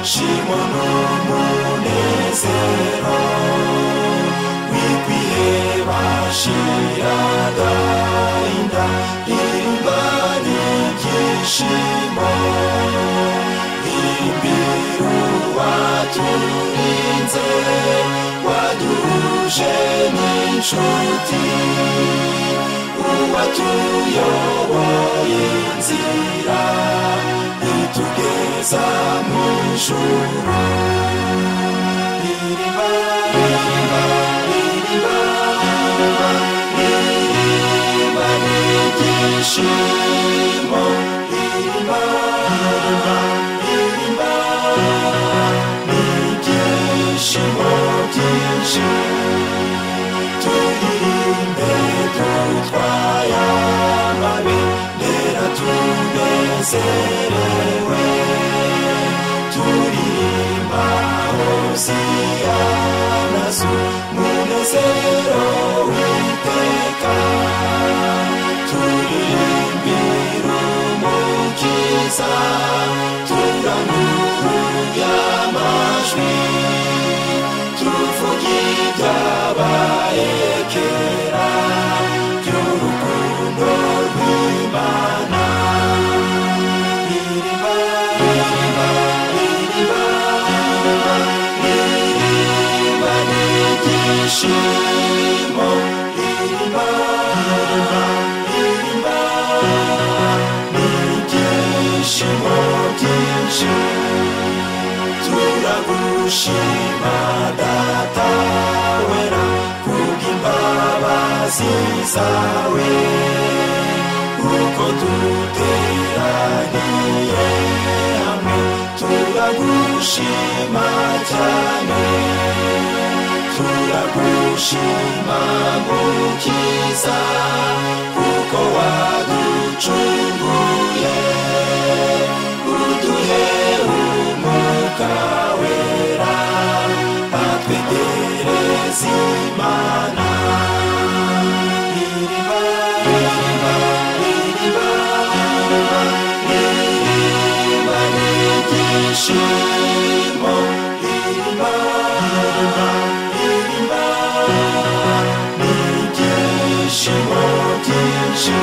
Shimo n'umunezero wikwiye bashiraga inda rimba ry'igishimo imbiru waturinze waduhuje n'inshuti uwatuyoboye inzira itugeza mu ijuru iriba iriba iriba iriba iriba ry'igishimo iriba iriba iriba n'ibyishimo byinshi turirimbe dutwaye amabendera tunezerewe turirimba hosiya nazo munezero witeka turirimbira umukiza turangurura amajwi tuvuge ibyabaye kera by'urukundo rw'imana iriba iriba iriba iriba iriba n'ibyishimo iriba iriba iriba n'ibyishimo byinshi turagushima data wera kubw'imbabazi zawe uko duteraniye hamwe turagushima cyane turagushima mukiza kuko waducunguye uduhe umwuka wera atwegereza imana iriba iriba iriba iriba iriba n'ibyishimo iriba iriba iriba n'ibyishimo byinshi